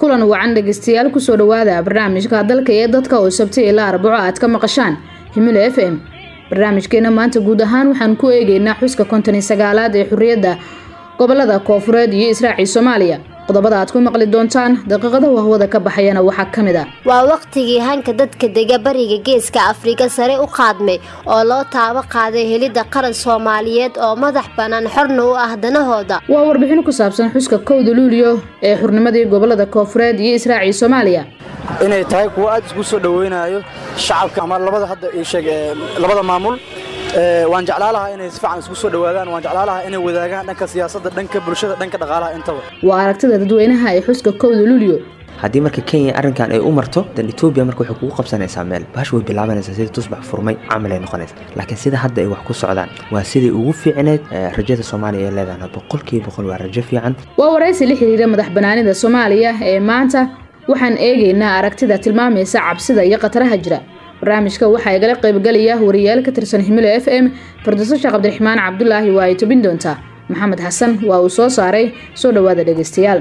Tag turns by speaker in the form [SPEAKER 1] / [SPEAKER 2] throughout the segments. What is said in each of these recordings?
[SPEAKER 1] kulan wacan dhegeystayaal kusoo dhawaada barnaamijka dalka iyo dadka oo sabti ilaa arbaco aad ka maqashaan himilo f m barnaamijkeena maanta guud ahaan waxaan ku eegeynaa xuska konton iyo sagaalaad ee xuriyadda gobolada koofureed iyo israaci soomaaliya qodobada aad ku maqli doontaan daqiiqada wahwada ka baxayana waxaa ka mid ah
[SPEAKER 2] waa waqtigii hanka dadka dega bariga geeska afrika sare u qaadmay oo loo taabo qaaday helidda qaran soomaaliyeed oo madax bannaan xorna u ah danahooda
[SPEAKER 1] waa warbixin ku saabsan xuska kowda luuliyo ee xurnimadii gobolada koofureed iyo israaci soomaaliya
[SPEAKER 3] inay tahay kuwo aad isku soo dhaweynayo shacabka ama labada hadda sheeg labada maamul waan jeclaa lahaa inay si fiican isku soo dhawaadaan waan jeclaa lahaa inay wadaagaan dhanka siyaasadda dhanka bulshada dhanka dhaqaalaha intaba
[SPEAKER 1] waa aragtida dadweynaha ee xuska kowda luuliyo
[SPEAKER 4] haddii marka kenya arrinkan ay u marto dan etoobiya marka waxay kugu qabsanaysaa meel bahash way bilaabanaysaa sidii tusbax furmay camal ay noqonaysa laakiin sida hadda ay wax ku socdaan waa sidai ugu fiicneed rajada soomaaliya ay leedahay boqolkiiba boqol waa rajo fiican
[SPEAKER 1] waa waraysi la xiriira madax banaanida soomaaliya ee maanta waxaan eegaynaa aragtida tilmaamaysa cabsida iyo khataraha jira barnaamijka waxaa igala qaybgalaya wariyaal ka tirsan himilo f m fardiso sheekh cabdiraxmaan cabdulaahi waa ay tobin doontaa maxamed xasan waa uu soo saaray soo dhowaada dhegeystayaal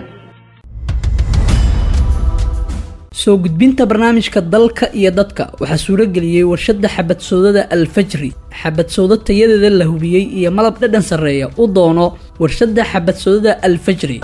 [SPEAKER 5] soo gudbinta barnaamijka dalka iyo dadka waxaa suurageliyey warshadda xabadsoodada alfajri xabadsoodo tayadeeda la hubiyey iyo malab dhadhan sarreeya u doono warshadda xabadsoodada alfajri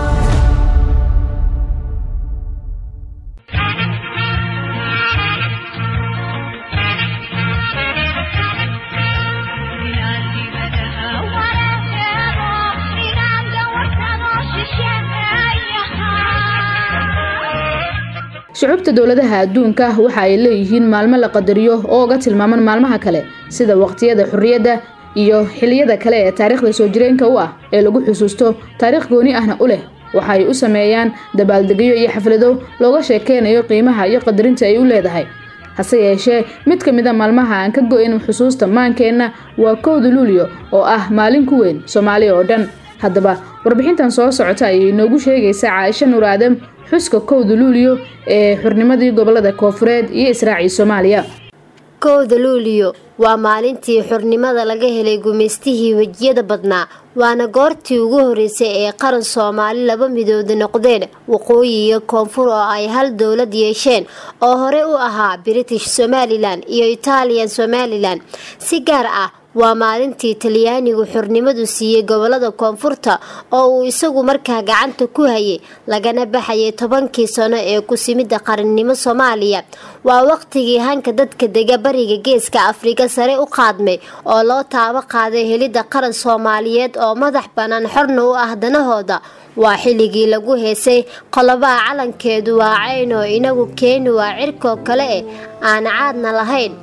[SPEAKER 1] shucubta dowladaha adduunka waxa ay leeyihiin maalmo la qadariyo oo uga tilmaaman maalmaha kale sida waqtiyada xurriyadda iyo xiliyada kale ee taariikhda soo jireenka u ah ee lagu xusuusto taariikh gooni ahna u leh waxa ay u sameeyaan dabaaldegyo iyo xaflado looga sheekeynayo qiimaha iyo qadarinta ay u leedahay hase yeeshee mid ka mid a maalmaha aan ka go-in xusuusta maankeenna waa kowda luuliyo oo ah maalin ku weyn soomaaliya oo dhan haddaba warbixintan soo socota ayay inoogu sheegaysaa caaisho nuur aadam xuska kowda luuliyo ee xurnimadii gobolada koofureed iyo israaci soomaaliya
[SPEAKER 2] kowda luuliyo waa maalintii xurnimada laga helay gumaystihii wejiyada badnaa waana goortii ugu horeysay ee qaran soomaali laba midooda noqdeen waqooyi iyo koonfur oo ay hal dowlad yeesheen oo hore u ahaa british somalilan iyo italian somalilan si gaar ah waa maalintii talyaanigu xurnimadu siiyey gobolada koonfurta oo uu isagu markaa gacanta ku hayay lagana baxayay tobankii sano ee kusimidda qarannimo soomaaliya waa waqtigii hanka dadka dega bariga geeska afrika sare u qaadmay oo loo taabo qaaday helidda qaran soomaaliyeed oo madax bannaan xorna u ah danahooda waa xilligii lagu heesay qolobaha calankeedu waa cayn oo inagu keeni waa cirkoo kale eh aan caadna lahayn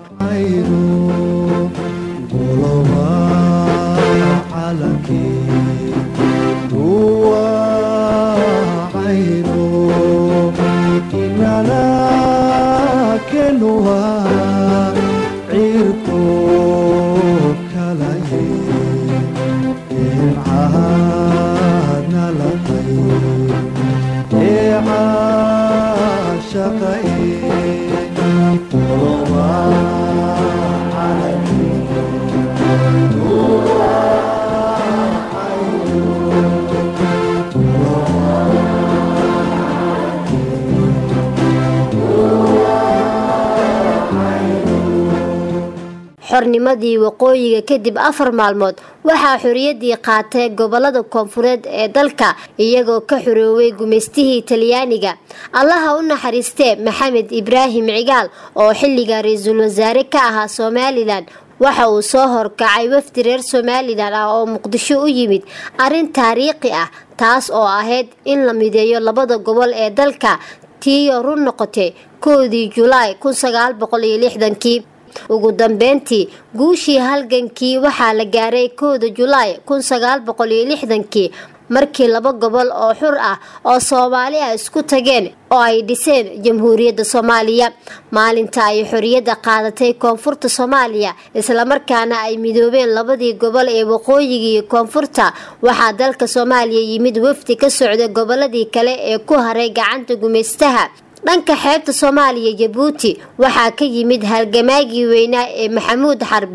[SPEAKER 2] xornimadii waqooyiga kadib afar maalmood waxaa xoriyadii qaatay gobolada koonfureed ee dalka iyagoo ka xorooway gumaystihii talyaaniga allaha u naxariistee maxamed ibraahim cigaal oo xilliga ra-iisul wasaare ka ahaa somalilan waxa uu soo horkacay wafdi reer somalilan ah oo muqdisho u yimid arrin taariikhi ah taas oo ahayd in la mideeyo labada gobol ee dalka tiiyo run noqotay koodii julaay kii ugu dambeyntii guushii halgankii waxaa la gaaray kooda julaay kii markii laba gobol oo xur ah oo soomaali ah isku tageen oo ay dhiseen jamhuuriyadda soomaaliya maalinta ay xoriyadda qaadatay koonfurta soomaaliya islamarkaana ay midoobeen labadii gobol ee waqooyiga iyo koonfurta waxaa dalka soomaaliya yimid wafdi ka socda goboladii kale ee ku haray gacanta gumaystaha dhanka xeebta soomaaliya jabuuti waxaa ka yimid halgamaagii weynaa ee maxamuud xarbi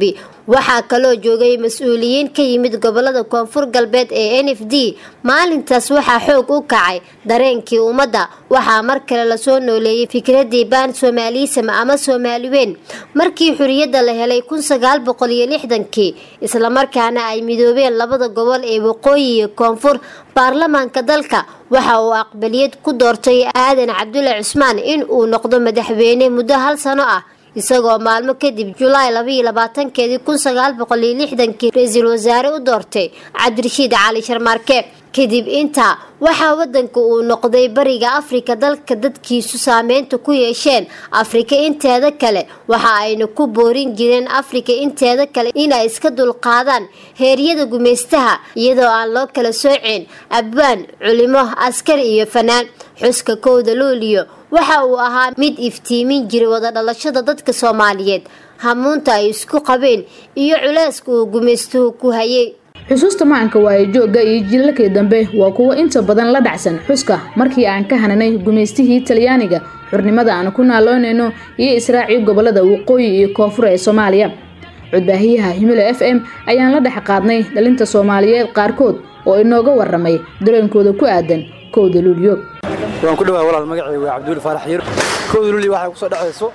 [SPEAKER 2] waxaa kaloo joogay mas-uuliyiin ka yimid gobolada koonfur galbeed ee n f d maalintaas waxaa xoog u kacay dareenkii ummadda waxaa mar kale lasoo nooleeyey fikradii baan soomaaliisam ama soomaaliweyn markii xuriyadda la helay kun sagaal boqol iyo lixdankii islamarkaana ay midoobeen labada gobol ee waqooyi iyo koonfur baarlamaanka dalka waxa uu aqbaliyad ku doortay aadan cabdulle cusmaan in uu noqdo madaxweyne muddo hal sano ah isagoo maalmo kadib julaay labaiyo labaatankeedii kun sagaal boqol iyo lixdankii ra-iisul wasaare u doortay cabdirashiid cali sharmaarke kadib intaa waxaa wadanka uu noqday bariga afrika dalka dadkiisu saameynta ku yeesheen afrika inteeda kale waxa ayna ku boorin jireen afrika inteeda kale inay iska dulqaadaan heeryada gumaystaha iyadoo aan loo kala sooceen abwaan culimo askari iyo fanaan xuska kowda luuliyo waxa uu ahaa mid iftiimin jiray wada dhalashada dadka soomaaliyeed hamuunta ay isku qabeen iyo culeyska uu gumaystuhu ku hayay
[SPEAKER 1] xusuusta macanka waaye joogga iyo jilalkii dambe waa kuwo inta badan la dhacsan xuska markii aan ka hananay gumaystihii talyaaniga xurnimada aan ku naaloonayno iyo israacii gobolada waqooyi iyo koonfur ee soomaaliya codbaahiyaha himilo f m ayaan la dhex qaadnay dhalinta soomaaliyeed qaarkood oo inooga waramay dareenkooda ku aadan kowda luulyo
[SPEAKER 3] waan ku dhawahay walaal magacayga waa cabduuli faarax yar kowda luulyo waxay ku soo dhexayso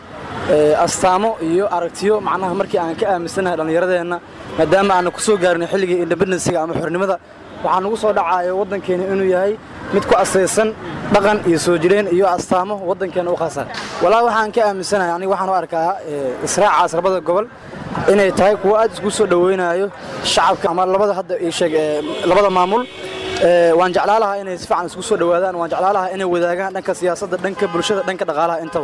[SPEAKER 3] astaamo iyo aragtiyo macnaha markii aan ka aaminsanahay dhallinyaradeenna maadaama aanna ku soo gaarnay xilligii independensiga ama xornimada waxaa nagu soo dhacayo waddankeena inuu yahay mid ku asaysan dhaqan iyo soo jireen iyo astaamo waddankeena u khaasa walaa waxaan ka aaminsanahay aniga waxaan u arkaa israacaas labada gobol inay tahay kuwo aad isku soo dhowaynayo shacabka ama labada hadda ii sheeg labada maamul waan jeclaa lahaa inay si fiican isku soo dhowaadaan waan jeclaa lahaa inay wadaagaan dhanka siyaasadda dhanka bulshada dhanka dhaqaalaha intaba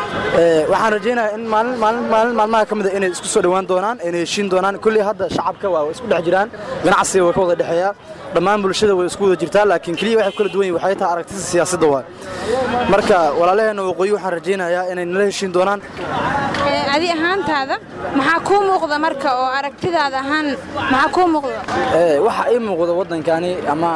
[SPEAKER 3] waxaan rajaynayaa in maalin maalin maalin maalmaha ka mid a inay isku soo dhowaan doonaan inay heshiin doonaan kulli hadda shacabka waa isku dhex jiraan ganacsiga waa ka wada dhexeeyaa dhammaan bulshada way isku wada jirtaa laakiin keliya waxay kala duwan yihin waxay tahay aragtida siyaasadda waa marka walaalaheenna waqooyi waxaan rajaynayaa inay nala heshiin doonaan
[SPEAKER 6] adi ahaantaada maxaa kuu muuqda marka oo aragtidaada ahaan maxaa kuu muuqda
[SPEAKER 3] waxa ii muuqda waddankani ama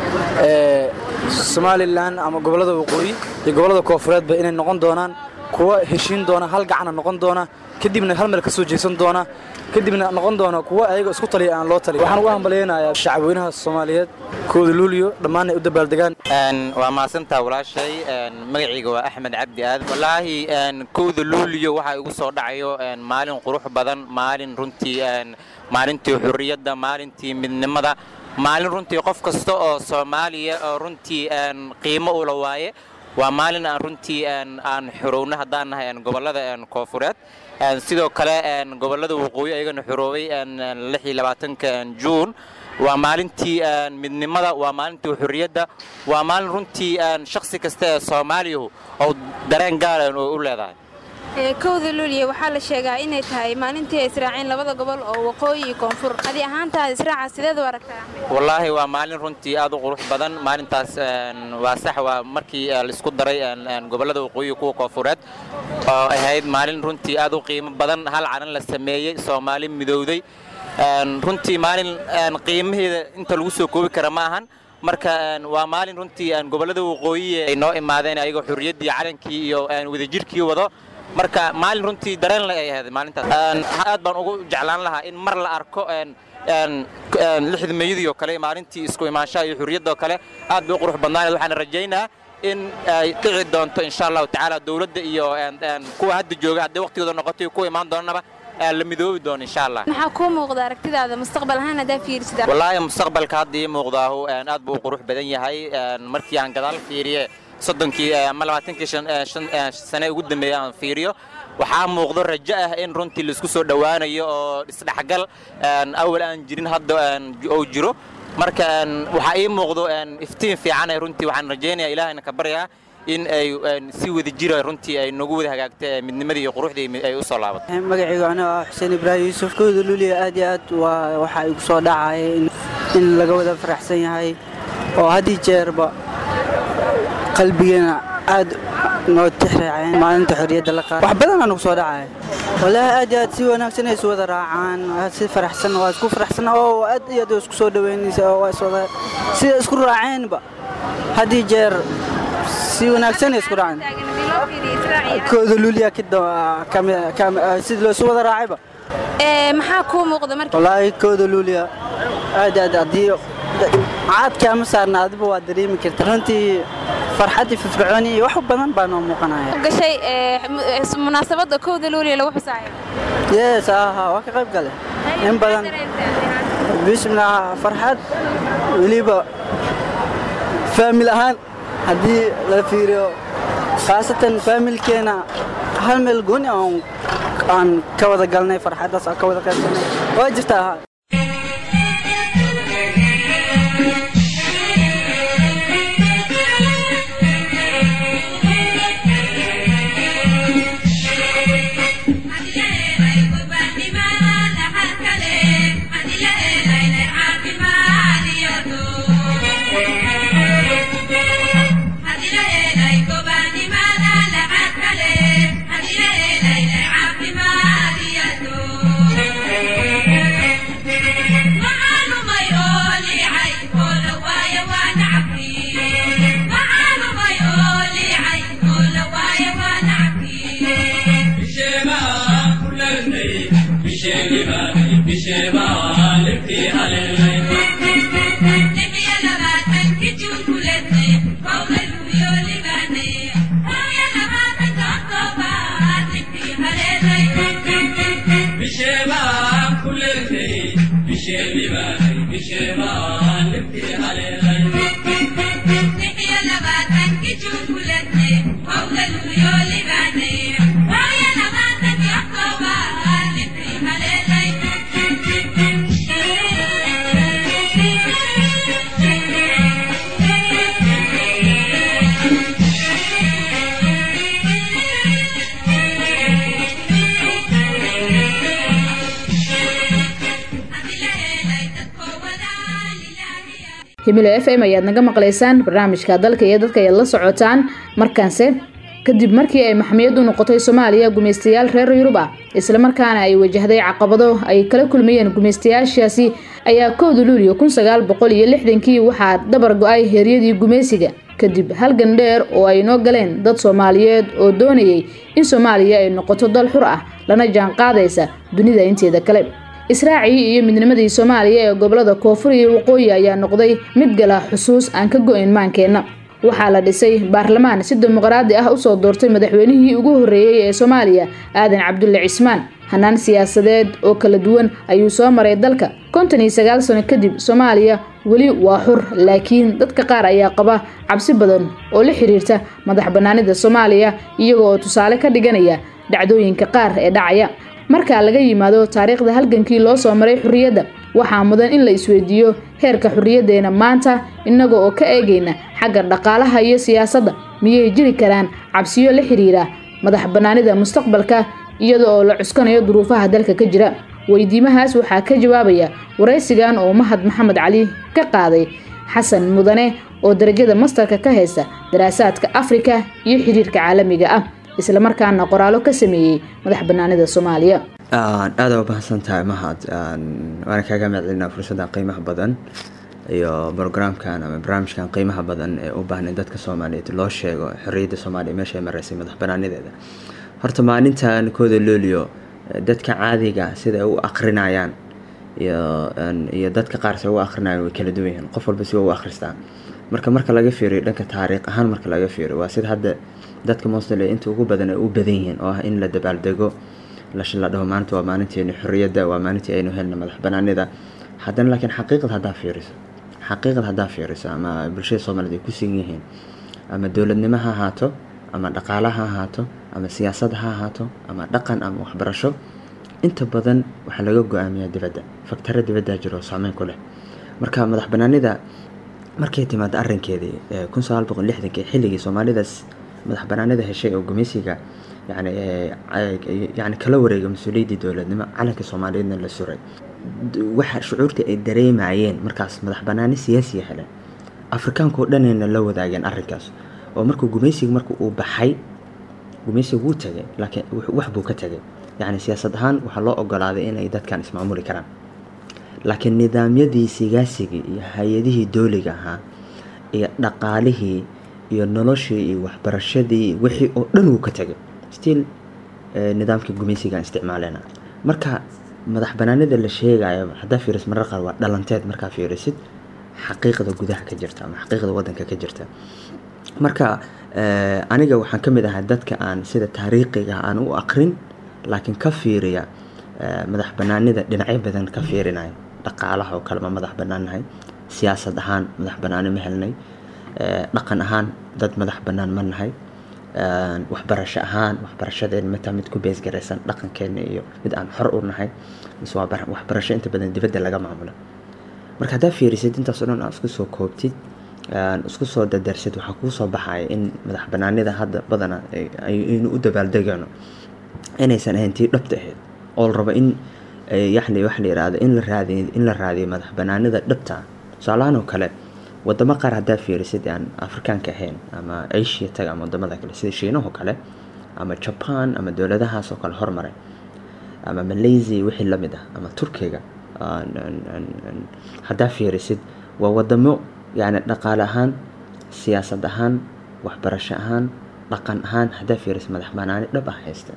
[SPEAKER 3] somalilan ama gobollada waqooyi iyo gobollada koofureedba inay noqon doonaan kuwa heshiin doona hal gacana noqon doona kadibna hal meel ka soo jeesan doona kadibna noqon doona kuwa ayaga isku taliya aan loo taliy waxaan ugu hambalyaynayaa shacabweynaha soomaaliyeed kooda luuliyo dhammaan ay u dabaaldegaan
[SPEAKER 7] waa mahadsantaa walaashay magacayga waa axmed cabdi aadan wallaahi kowda luuliyo waxaa igu soo dhacayo maalin qurux badan maalin runtii maalintii xurriyadda maalintii midnimada maalin runtii qof kasta oo soomaaliya oo runtii qiimo ula waaye waa maalin aan runtii aan xorowno haddaan nahay gobollada koofureed sidoo kale gobollada waqooyi ayagana xoroobay juun waa maalintii midnimada waa maalintii xurriyadda waa maalin runtii shakhsi kasta ee soomaaliyahu oo dareen gaara oo u leedahay
[SPEAKER 6] kowda luuliya waxaa la sheegaa inay tahay maalintii ay israaceen labada gobol oo waqooyi iyo koonfur adi ahaantaada israaca sideed u aragtaa
[SPEAKER 7] wallaahi waa maalin runtii aad u qurux badan maalintaas waa sax waa markii laisku daray gobollada waqooyi kuwa koonfureed oo ahayd maalin runtii aad u qiimo badan hal calan la sameeyey soomaali midowday runtii maalin qiimaheeda inta lagu soo koobi kara ma ahan marka waa maalin runtii gobollada waqooyi ay noo imaadeen ayagoo xurriyaddii calankii iyo wadajirkii wado marka maalin runtii dareen le ay ahayd maalintaas aad baan ugu jeclaan lahaa in mar la arko lixda meeyadii oo kale maalintii isku imaanshaha iyo xurriyadda oo kale aad bay u qurux badnaaneed waxaan rajaynaa in ay dhici doonto insha allahu tacaala dowladda iyo kuwa hadda jooga hadday waqtigooda noqoto iyo kuwa imaan doonaba la midoobi doono insha allah
[SPEAKER 6] maxaa kuu muuqda aragtidaada mustaqbal ahaan haddaa fiirsida
[SPEAKER 7] wallaahi mustaqbalka hadda ii muuqdaahu aad buu u qurux badan yahay markii aan gadaal fiiriye soddonkii ama labaatankii sane ugu dambeeyey aan fiiriyo waxaa muuqdo rajo ah in runtii laisku soo dhowaanayo oo isdhexgal awal aan jirin hadda oo jiro marka waxaa ii muuqdo iftiin fiican ee runtii waxaan rajaynayaa ilaahayna ka baryaa in ay si wada jira runtii ay nagu wada hagaagta midnimadii iyo quruxdii ay u soo laabato
[SPEAKER 8] magacayga anaa ah xuseen ibraahim yuusuf kowda luuliya aad iyo aad waa waxaa igu soo dhacaya in laga wada faraxsan yahay oo haddii jeerba qalbigeena aad noo tixraaceen maalinta xorriyadda la qaada wax badan aa nagu soo dhacaya wallaahi aad iyo aad si wanaagsan ay isu wada raacaan si faraxsan waa isku faraxsan oo aad iyo aad isku soo dhaweynaysa oo waa iswada sida isku raaceenba haddii jeer si wanaagsan ay isku raaceen kooda luuliya sida loo isu wada raacayba
[SPEAKER 6] Ee, maxaa kuu muuqda marka
[SPEAKER 8] wallaahi kooda luuliya aad aad haddii caadka ama saarna adiba waa dareemi karta runtii farxaddii firfircooni iyo wax badan baa noo muuqanaya
[SPEAKER 6] gashay ee, mu- ee, munaasabadda kowda luuliya lagu xusaayo
[SPEAKER 8] yes aha waa ka qayb gale in badan bismillah farxad weliba faamil ahaan haddii la fiiriyo khaasatan faamilkeena hal meel gooni aan aan ka wada galnay farxaddaas aan ka wada qaybsanay waa jirtaa ha
[SPEAKER 1] himilo f m ayaad naga maqlaysaan barnaamijka dalka iyo dadka ayaad la socotaan markaanse kadib markii ay maxmiyad u noqotay soomaaliya gumaystayaal reer yurub ah islamarkaana ay wajahday caqabado ay kala kulmayeen gumaystayaashaasi ayaa kowda luuliyo kun sagaal boqol iyo lixdankii waxaa dabar go-ay heeryadii gumaysiga kadib halgan dheer oo ay noo galeen dad soomaaliyeed oo doonayay in soomaaliya ay noqoto dal xur ah lana jaan qaadaysa dunida inteeda kale israacii iyo midnimadii soomaaliya ee gobolada koonfur iyo waqooyi ayaa noqday mid gala xusuus aan ka go-in maankeenna waxaa la dhisay baarlamaan si dimuqraadi ah usoo doortay madaxweynihii ugu horreeyey ee soomaaliya aadan cabdulle cismaan hanaan siyaasadeed oo kala duwan ayuu soo maray dalka konton iyo sagaal sano kadib soomaaliya weli waa xur laakiin dadka qaar ayaa qaba cabsi badan oo la xiriirta madax bannaanida soomaaliya iyaga oo tusaale ka dhiganaya dhacdooyinka qaar ee dhacaya marka laga yimaado taariikhda halgankii loo soo maray xurriyadda waxaa mudan in la isweydiiyo heerka xurriyaddeena maanta innaga oo ka eegayna xagga dhaqaalaha iyo siyaasadda miyay jiri karaan cabsiyo la xiriira madax bannaanida mustaqbalka iyada oo la cuskanayo duruufaha dalka ka jira weydiimahaas waxaa ka jawaabaya waraysigan oo mahad maxamed cali ka qaaday xasan mudane oo darajada mastarka ka haysta daraasaadka afrika iyo xiriirka caalamiga ah islamarkaana qoraalo ka sameeyey madax bannaanida soomaaliya
[SPEAKER 4] aada u mahadsan tahay mahad waana kaaga mahadcelinaa fursadda qiimaha badan iyo brograamkan ama barnaamijkan qiimaha badan ee u baahnay dadka soomaaliyeed loo sheego xorriyadda soomaaliya meesha ay maraysay madax bannaanideeda horta maalintan kooda looliyo dadka caadiga sida ay u akrinayaan iyo iyo dadka qaar se u akrinayaan way kala duwan yihiin qof walba si u akhristaa marka marka laga fiiriyo dhanka taariikh ahaan marka laga fiiriyo waa sida hadda dadka mosle inta ugu badan ay u badan yihiin oo ah in la dabaaldego la dhaho maanta waa maalinteeni xorriyadda waa maalintii aynu helna madax banaanida haddana laakiin xaqiiqad haddaa fiiriso xaqiiqad haddaa fiiriso ama bulshada soomaaliyed ay ku sugan yihiin ama dowladnimo ha ahaato ama dhaqaala ha ahaato ama siyaasad ha ahaato ama dhaqan ama waxbarasho inta badan waxaa laga go-aamiyaa dibadda faktaro dibaddaa jiro oo saameyn ku leh marka madax banaanida markay timaado arrinkeedii kun sagaal boqol lixdankii xilligii soomaalidaas madax banaanida heshay oo gumeysiga yani yani kala wareega mas-uuliyaddii dowladnimo calanka soomaaliyeedna la suray waxa shucuurta ay dareemayeen markaas madax banaani siyaasiya heleen afrikaanka oo dhanayna la wadaageen arrinkaas oo markuu gumeysiga marka uu baxay gumeysiga wuu tagay laakiin wax buu ka tagay yacni siyaasad ahaan waxaa loo ogolaaday inay dadkan ismaamuli karaan laakiin nidaamyadii sigaasigii iyo hay-adihii dooliga ahaa iyo dhaqaalihii iyo noloshii iyo waxbarashadii wixii oo dhan wuu ka tagay still nidaamka gumeysigaan isticmaalena marka madax banaanida la sheegayo haddaa fiiris marar qaar waa dhalanteed markaa fiirisid xaqiiqda gudaha ka jirta ama xaqiiqda wadanka ka jirta marka aniga waxaan ka mid ahay dadka aan sida taariikhiga aan u aqrin laakiin ka fiiriya madax banaanida dhinacyo badan ka fiirinayo dhaqaalaha oo kale ma madax banaannahay siyaasad ahaan madax banaani ma helnay dhaqan ahaan dad madax banaan ma nahay waxbarasho ahaan waxbarashadeena mataa mid ku beesgaraysan dhaqankeena iyo mid aan xor u nahay mise waa waxbarasho inta badan dibadda laga maamulo marka haddaa fiirisid intaas oo dhan aad isku soo koobtid isku soo dadarsid waxaa kuu soo baxaya in madax banaanida hadda badana aynu u dabaaldegano inaysan ahayn tii dhabta ahayd oo la rabo in yani wax la yihahdo in la raadiyo in la raadiyo madax banaanida dhabta tusaalahaan oo kale wadamo qaar haddaa fiirisid aan afrikaanka ahayn ama asia taga ama wadamada kale sida shiinahoo kale ama jaban ama dowladahaas oo kale hormaray ama malaysia wixii lamid ah ama turkiga haddaa fiirisid waa wadamo yani dhaqaale ahaan siyaasad ahaan waxbarasho ahaan dhaqan ahaan haddaa fiirisid madax banaani dhab ah haysta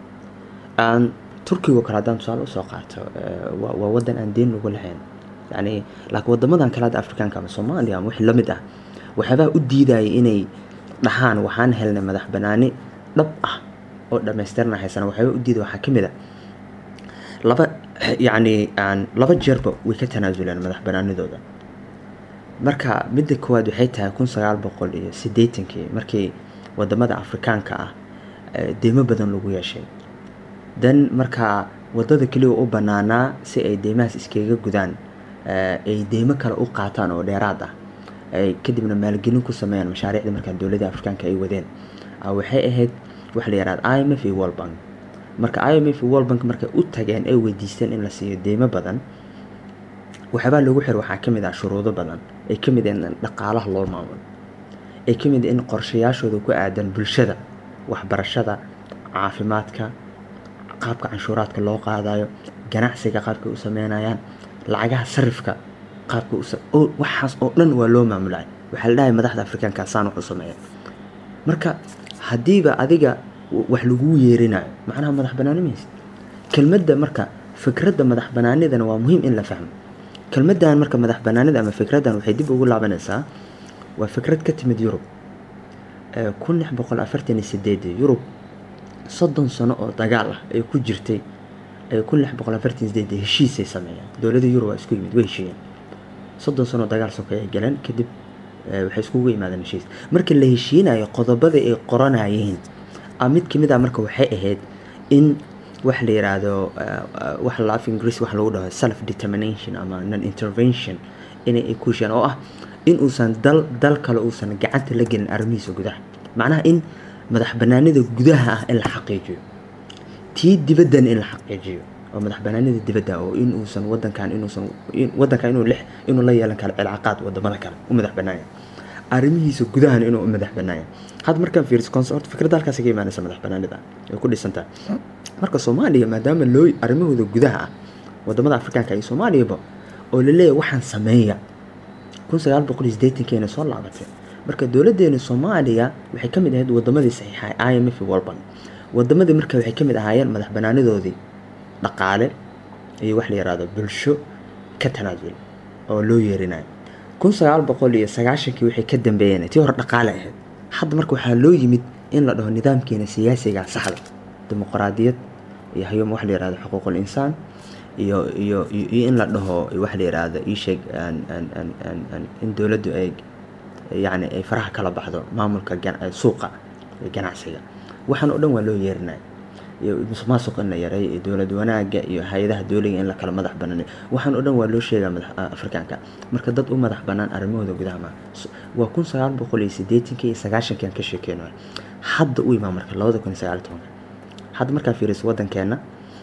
[SPEAKER 4] turkigo kale haddaan tusaale usoo qaato waa wadan aan deen lagu lahayn yani laakiin wadamadan kale hadda afrikaanka ama soomaaliya ama wixii lamid ah waxyaabaa u diidaya inay dhahaan waxaan helnay madax banaani dhab ah oo dhammaystirna haysana waxyaabaa u diidaya waxaa ka mid a laba yacni laba jeerba way ka tanaasuleen madax banaanidooda marka midda koowaad waxay tahay kun sagaal boqol iyo siddeetankii markii wadamada afrikaanka ah deymo badan lagu yeeshay dan markaa wadada keliya u banaanaa si ay deymahaas iskaga gudaan ay deymo kale u qaataan oo dheeraad ah ay kadibna maalgelin ku sameeyaan mashaariicda markaa dowladda afrikaanka ay wadeen waxay ahayd waxa la yihahda i m f iyo world bank marka i m f iyo world bank markay u tageen ay weydiisteen in la siiyo deymo badan waxyaabaa loogu xir waxaa ka mid ah shuruudo badan ay ka mid in dhaqaalaha loo maamulo ay ka mid in qorshayaashooda ku aadan bulshada waxbarashada caafimaadka qaabka canshuuraadka loo qaadayo ganacsiga qaabkay u sameynayaan lacagaha sarifka qaabka waxaas oo dhan waa loo maamulay waxaa la dhahay madaxda afrikaanka saan wax u sameeya marka haddiiba adiga wax laguu yeerinayo macnaha madax banaani maysid kelmadda marka fikradda madax banaanidana waa muhiim in la fahmo kelmaddan marka madax banaanida ama fikraddan waxay dib ugu laabanaysaa waa fikrad ka timid yurub kun lix boqol afartan iyo sideedii yurub soddon sano oo dagaal ah ay ku jirtay kun lix boqol afartan sideedii heshiisay sameeyeen dowladda yurub waa isku yimid way heshiiyeen soddon sano oo dagaal sokeey ay galeen kadib waxay iskugu yimaadeen heshiis marka la heshiinayo qodobada ay qoranayeen mid kamid ah marka waxay ahayd in wax la yiraahdo wax la af ingiriis wax lagu dhaho self determination ama non intervention inay ay ku heshiiyaan oo ah in uusan dal dal kale uusan gacanta la gelin arrimihiisa gudaha macnaha in madax banaanida gudaha ah in la xaqiijiyo tii dibaddana in la xaqiijiyo oo madax banaanida dibadda oo in uusan wadankan inuusan wadankan inuu lix inuu la yeelan karo cilaaqaad wadamada kale u madax banaanya arrimihiisa gudahana inuu u madax banaanya hadda markaan fiiriso consort fikradda halkaas ka imaanaysa madax banaanida ay ku dhisantahay marka soomaaliya maadaama loo arrimahooda gudaha ah wadamada afrikaanka iyo soomaaliyaba oo la leeyahay waxaan sameeya kun sagaal boqol iyo siddeetankeena soo laabatay marka dowladeena soomaaliya waxay ka mid ahayd wadamadii saxiixay i m f walban wadamadii marka waxay ka mid ahaayeen madax banaanidoodii dhaqaale iyo wax la yihahdo bulsho ka tanaasul oo loo yeerinayo kun sagaal boqol iyo sagaashankii waxay ka dambeeyeen tii hore dhaqaale ahayd hadda marka waxaa loo yimid in la dhaho nidaamkeena siyaasiga saxda dimuqraadiyad iyo hayom wax la yihahdo xuquuqul insaan iyo iyo iyo in la dhaho wax la yihahdo iisheeg in dowladdu ay yacni ay faraha kala baxdo maamulka suuqa iyo ganacsiga waxaan oo dhan waa loo yeerinaya iyo musuqmaasuq in la yareeyo iyo dowlad wanaaga iyo hay-adaha dowliga in la kala madax banaanayo waxaan oo dhan waa loo sheegaa madax afrikaanka marka dad u madax banaan arrimahooda gudaha ma waa kun sagaal boqol iyo siddeetankii iyo sagaashankii aan ka sheekeynayo hadda u imaa marka labada kun iyo sagaal tobanka hadda markaa fiiriso wadankeena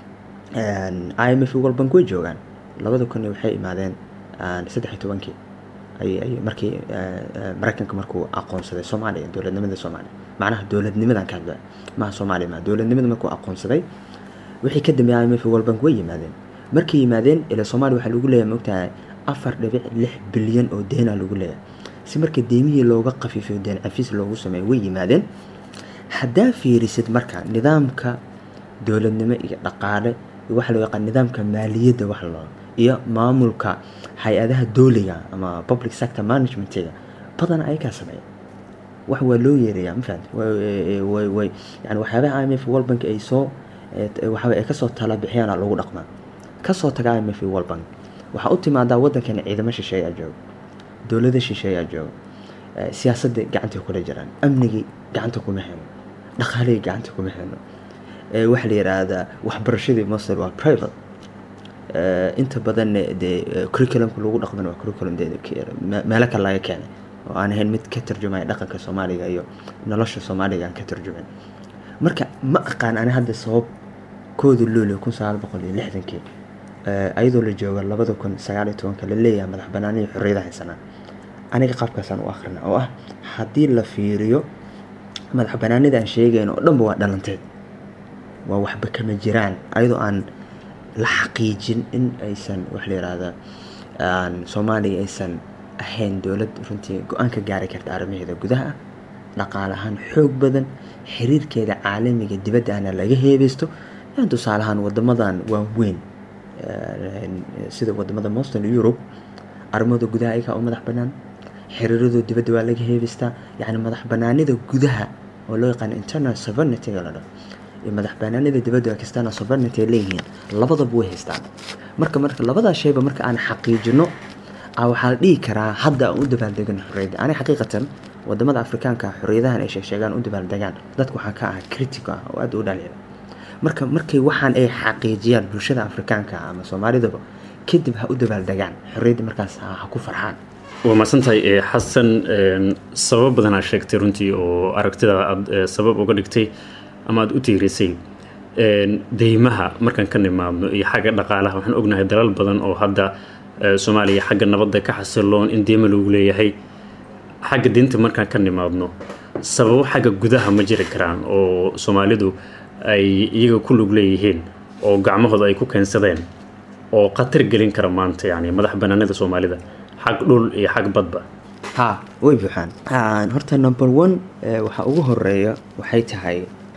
[SPEAKER 4] i m f world bank way joogaan labada kun waxay imaadeen saddex iyo tobankii ay markii maraykanka markuu aqoonsaday soomaaliya dowladnimada soomaaliya macnaha dowladnimadan ka hadla maha soomaaliya ma dowladnimada markuu aqoonsaday wixii ka dambeeyay i m f world bank way yimaadeen markay yimaadeen ila soomaaliya waxaa lagu leeyahay mogtahay afar dhibic lix bilyan oo deena lagu leeyahay si marka deemihii looga qafiifiyo deen cafiis loogu sameeyo way yimaadeen haddaa fiirisid marka nidaamka dowladnimo iyo dhaqaale waxa loo yaqaan nidaamka maaliyadda wax loo iyo maamulka hay-adaha dooliga ama public sector managementiga badan ayagaa sameeya wax waa loo yeerayaa ma fahamti way way yani waxyaabaha i m f world bank ay soo waxaa ay kasoo tala bixiyaana lagu dhaqmaa kasoo taga i m f world bank waxaa u timaadaa waddankani ciidamo shisheeyaa jooga dowlada shisheeyaa jooga siyaasadda gacantay kula jiraan amnigii gacanta kuma heno dhaqaalihii gacanta kuma heno waxaa la yidhaahdaa waxbarashadii masel waa private inta badan dee curriculumka lagu dhaqman waa curriculum de meelo kale laga keenay oo aan ahayn mid ka tarjumaya dhaqanka soomaaliga iyo nolosha soomaaliga aan ka tarjumin marka ma aqaan ani hadda sabab kooda luulio kun sagaal boqol iyo lixdankii ayadoo la joogo labada kun sagaal iyo tobanka la leeyahay madax banaaniyo xorriyada haysanaa aniga qaabkaasaan u akhrina oo ah haddii la fiiriyo madax banaanida aan sheegayno oo dhanba waa dhalanteed waa waxba kama jiraan ayadoo aan la xaqiijin in aysan wax la yihahdaa soomaaliya aysan ahayn dowlad runtii go-aan ka gaari karta arrimaheeda gudaha ah dhaqaale ahaan xoog badan xiriirkeeda caalamiga dibadda ahna laga heebeysto yan tusaale ahaan wadamadan waaweyn sida wadamada moston europe arrimahooda gudaha ayagaa u madax banaan xiriiradooda dibadda waa laga heebeystaa yacni madax banaanida gudaha oo loo yaqaano internal sovereignity-ga la dhaho iyo madax banaanida dibadda external sovereignty ay leeyihiin labadaba way haystaan marka marka labadaas shayba marka aan xaqiijino waxaa la dhihi karaa hadda aan u dabaaldegano xorriyadda ani xaqiiqatan wadamada afrikaanka xorriyadahan ay sheegsheegaan u dabaaldegaan dadka waxaa ka ah critic ah oo aad u dhaliila marka markay waxaan ay xaqiijiyaan bulshada afrikaanka ama soomaalidaba kadib ha u dabaaldegaan xorriyadda markaas ha ku farxaan
[SPEAKER 9] waa mahadsantahay xasan sabab badanaa sheegtay runtii oo aragtida aad sabab uga dhigtay ama aada u tiirisay deymaha markaan ka nimaadno iyo xagga dhaqaalaha waxaan ognahay dalal badan oo hadda soomaaliya xagga nabadda ka xasiloon in deyma lagu leeyahay xagga diinta markaan ka nimaadno sababo xagga gudaha ma jiri karaan oo soomaalidu ay iyaga ku lug leeyihiin oo gacmahooda ay ku keensadeen oo khatar gelin kara maanta yani madax banaanida soomaalida xag dhul iyo xag badba
[SPEAKER 4] ha way buuxaan horta number one waxaa ugu horeeya waxay tahay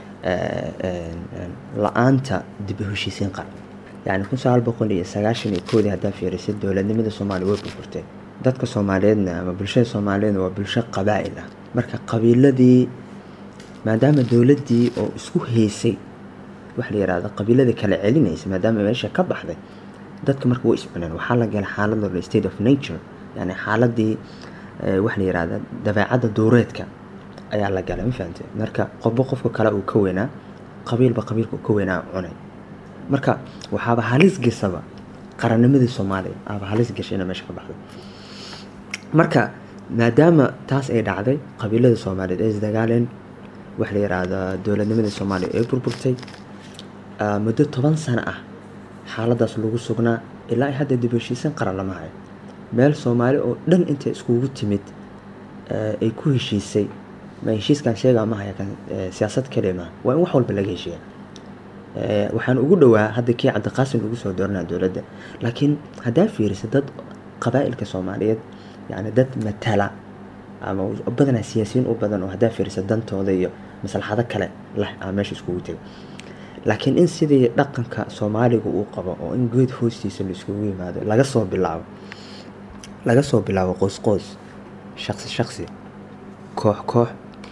[SPEAKER 4] la-aanta dib u heshiisiin qaran yani kun sagaal boqol iyo sagaashan iyo koodii haddaa fiirisay dowladnimada soomaaliya way burburtay dadka soomaaliyeedna ama bulshada soomaaliyeedna waa bulsho qabaa'il ah marka qabiiladii maadaama dowladdii oo isku haysay waxa la yihahda qabiiladii kala celinaysa maadaama meesha ka baxday dadka marka way iscuneen waxaa la galay xaalad la state of nature yani xaaladii waxa la yihahda dabeecadda duureedka ayaa la galay ma fahamtay marka qofba qofka kale uu ka weynaa qabiilba qabiilka uu ka weynaa cunay marka waxaaba halis gasaba qarannimadii soomaaliya aaba halis gashay ina meesha ka baxday marka maadaama taas ay dhacday qabiilada soomaaliyeed ay isdagaaleen waxa la yihahdaa dowladnimadii soomaaliya ay burburtay muddo toban sano ah xaaladaas lagu sugnaa ilaa ay hadda dib heshiisan qaran lama hayo meel soomaali oo dhan intay iskugu timid ay ku heshiisay ma heshiiskan sheegaa ma haya kan siyaasad kaliya maaha waa in wax walba laga heshiiya waxaan ugu dhowaa hadda kii cabdiqaasim lagu soo dooranaa dowladda laakiin haddaa fiirisa dad qabaa'ilka soomaaliyeed yani dad matala ama badanaa siyaasiyiin u badan oo haddaa fiirisa dantooda iyo maslaxado kale leh aa meesha iskugu tegay laakiin in sidii dhaqanka soomaaliga uu qabo oo in geed hoostiisa la iskugu yimaado laga soo bilaabo laga soo bilaabo qoys qoys shaqsi shaqsi koox koox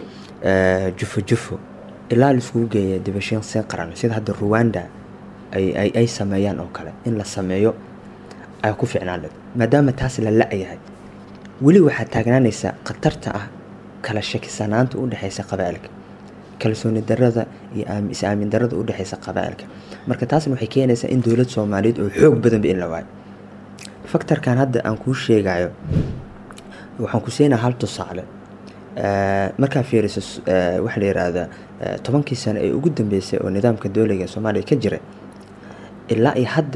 [SPEAKER 4] jufo jufo ilaa laiskugu geeya dibashiin seen qaran sida hadda ruwanda ay ay sameeyaan oo kale in la sameeyo ay ku ficnaan led maadaama taas la la-yahay weli waxaa taagnaanaysa khatarta ah kala shakisanaanta u dhexeysa qabaa'ilka kalsooni darada iyo is-aamin darada u dhexeysa qabaa'ilka marka taasna waxay keenaysaa in dowlad soomaaliyeed oo xoog badanba in la waayo faktorkan hadda aan kuu sheegayo waxaan ku siinaa hal tusaale markaa fiiriso waxaa la yihahdaa tobankii sano ee ugu dambeysay oo nidaamka dowliga soomaaliya ka jira ilaa iyo hadda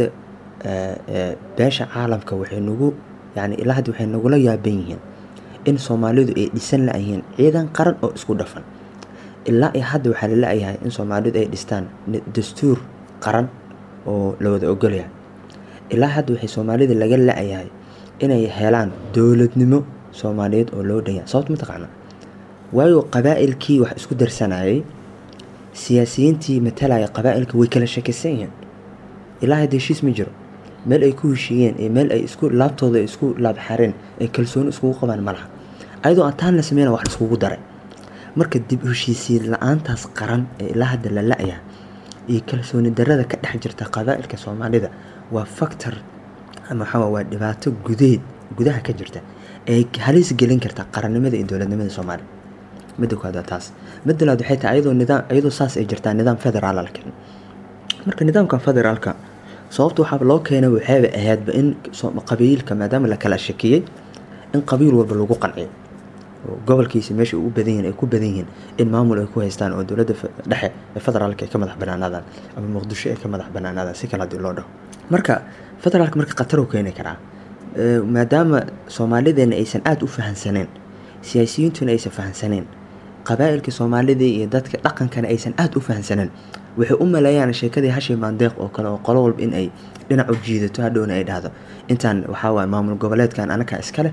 [SPEAKER 4] beesha caalamka waxay nagu yani ilaa hadda waxay nagula yaaban yihiin in soomaalidu ay dhisan la-yihiin ciidan qaran oo isku dhafan ilaa iyo hadda waxaa la la-yahay in soomaalidu ay dhistaan dastuur qaran oo la wada ogolyahay ilaa hadda waxay soomaalida laga la-yahay inay helaan dowladnimo soomaaliyeed oo loo dhanya sababta mataqaana waayo qabaa'ilkii wax isku darsanayay siyaasiyiintii matalaya qabaa'ilka way kala shakisan yihiin ilaa hadda heshiis ma jiro meel ay ku heshiiyeen iyo meel ay isku laabtooda isku laabxareen ay kalsooni iskugu qabaan ma laha ayadoo aan taan la sameyna wax iskugu daray marka dib heshiisiin la-aantaas qaran ee ilaa hadda la la-ya iyo kalsooni darada ka dhex jirta qabaa'ilka soomaalida waa factor ama waxaa waa dhibaato gudeed gudaha ka jirta ee halis gelin karta qarannimada iyo dowladnimada soomaaliya midda kooda taas midda labaad waxay tahay ayadoo nidaam ayadoo saas ay jirtaa nidaam federaal la keenay marka nidaamka federaalka sababta waxaa loo keenay waxayba ahaydba in qabiilka maadaama la kala shakiyey in qabiil walba lagu qanciyo gobolkiisa meesha u badan yihiin ay ku badan yihiin in maamul ay ku haystaan oo dowladda dhexe ee federaalka ay ka madax banaanaadaan ama muqdisho ay ka madax banaanaadaan si kale haddii loo dhaho marka federaalka marka khatar uu keeni karaa maadaama soomaalideena aysan aada u fahansaneen siyaasiyiintuna aysan fahansaneen qabaa'ilka soomaalida iyo dadka dhaqankana aysan aada u fahansaneen waxay u maleeyaan sheekadii hashi maandeeq oo kale oo qolo walba in ay dhinac u jiidato hadhowna ay dhahdo intaan waxaa waay maamul goboleedkan anakaa iskale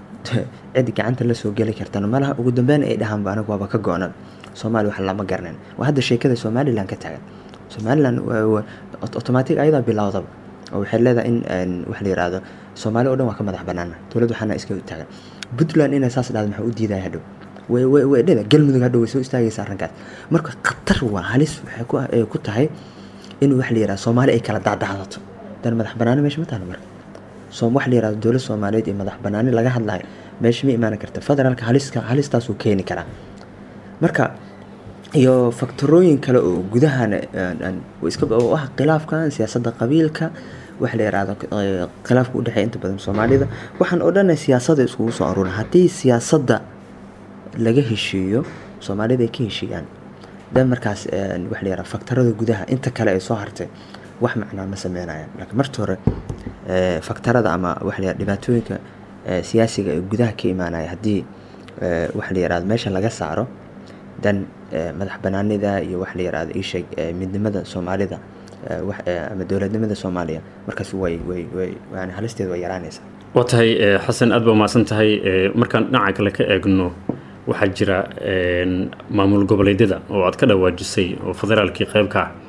[SPEAKER 4] cid gacanta la soo geli kartana malaha ugu dambeyn ay dhahaanba anagu waaba ka go-nan soomaaliya wax lama garanin waa hadda sheekada somalilan ka taagan somalilan automatic ayadaa bilowdaba oo waxay leedahay in wax la yiraahdo soomaaliya oo dhan waa ka madax banaana dowladda waxaana iska taagan puntland inay saas dhahdo maxaa u diidaya hadhow way dheda galmudug hadhow way soo istaagaysa arrinkaas marka khatar waa halis waxay ku tahay in wax la yirahdo soomaali ay kala dacdacdato dan madax banaani meesha ma taalo marka wax la yirahdo dowlad soomaaliyeed iyo madax banaani laga hadlayo meesha ma imaan karta federaalka haliska halistaasuu keeni karaa marka iyo faktorooyin kale oo gudahana iska ah khilaafkan siyaasadda qabiilka wax la yiraahdo khilaafka udhexeeya inta badan soomaalida waxaan oo dhan siyaasada iskugu soo aruurin haddii siyaasadda laga heshiiyo soomaalida ay ka heshiiyaan dan markaas wax la yiraahdo faktarada gudaha inta kale ay soo hartay wax macnaa ma sameynayaan laakiin marta hore faktarada ama wax la dhibaatooyinka siyaasiga ee gudaha ka imaanaya haddii wax la yirahdo meesha laga saaro dan madax banaanida iyo wax la yirahdo isheeg midnimada soomaalida ama dowladnimada soomaaliya markaas way way way yani halisteeda way yaraanaysaa
[SPEAKER 9] waa tahay xasan aad ba umahadsan tahay markaan dhinaca kale ka eegno waxaa jira maamul goboleedyada oo aad ka dhawaajisay oo federaalkii qeybka ah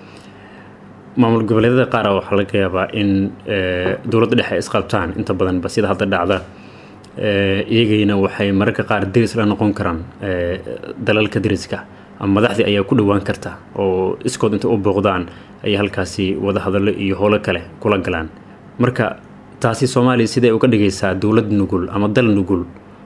[SPEAKER 9] maamul goboleedyada qaara waxaa laga yaabaa in dowladda dhexe ay isqabtaan inta badanba sida hadda dhacda iyagayna waxay mararka qaar deris la noqon karaan dalalka deriska ama madaxdii ayaa ku dhowaan karta oo iskood inta u booqdaan ayay halkaasi wada hadallo iyo howlo kale kula galaan marka taasi soomaaliya siday uga dhigaysaa dowlad nugul ama dal nugul